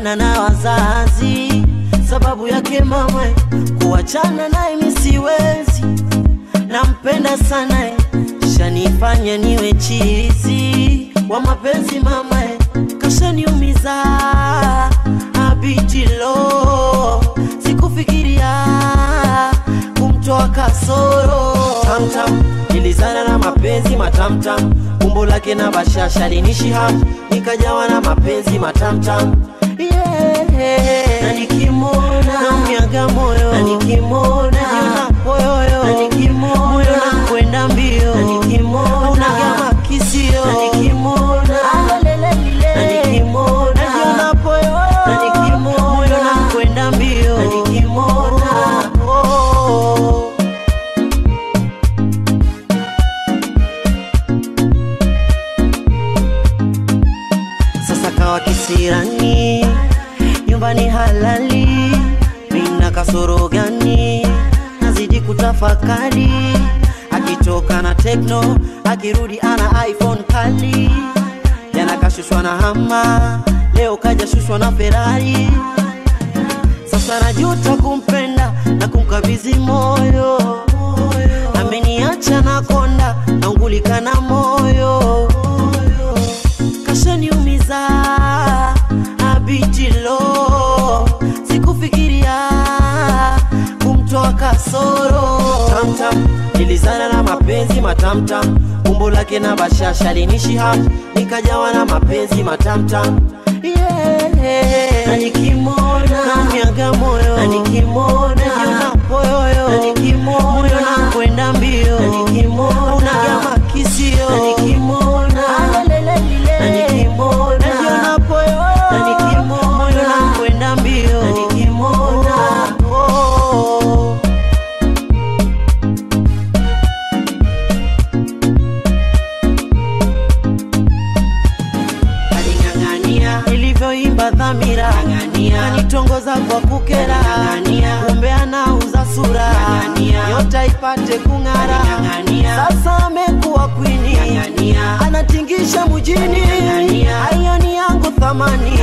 niligombana na wazazi sababu yake mama, kuachana naye mi siwezi, nampenda sana eh, shanifanya niwe chizi wa mapenzi mama, eh, kashaniumiza abijilo, sikufikiria kumtoa kasoro tamtam, nilizana na mapenzi matamtam, umbo lake na bashasha linishi hamu, nikajawa na mapenzi matamtam yeah. na nikimwona naumiaga moyo na nikimwona najiona poyoyo na nikimwona moyo nakwenda mbio na nikimwona unaga makisio na nikimwona alelelelile na nikimwona najiona poyoyo na nikimwona moyo nakwenda mbio na nikimwona oh. sasa kawa kisirani, nyumbani halali, mina kasoro gani? Nazidi kutafakari, akitoka na Tekno, akirudi ana iPhone kali. Jana kashushwa na hama, leo kaja shushwa na Ferrari. Sasa najuta kumpenda na kumkabidhi moyo, ameniacha na konda, naungulika na moyo kashaniumiza abijilo, sikufikiria kumtoa kasoro tamtam, nilizana na mapenzi matamtam, umbo lake na bashasha linishi hamu, nikajawa na mapenzi matamtam yeah. na nikimwona naumiaga moyo na nikimwona najiona poyoyo na nikimwona moyo nakwenda mbio na nikimwona unaga makisio na nikimwona alelelelile na nikimwona najiona poyoyo na nikimwona moyo nakwenda mbio na nikimwona oh. aling'ang'ania ilivyoimba dhamira anitongoza kwa kukera kumbe anauza sura yote ipate kung'ara sasa amekuwa kwini anatingisha mjini aioni yangu thamani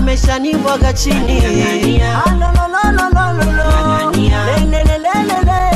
ameshanibwaga chini alolololololo lelelelelele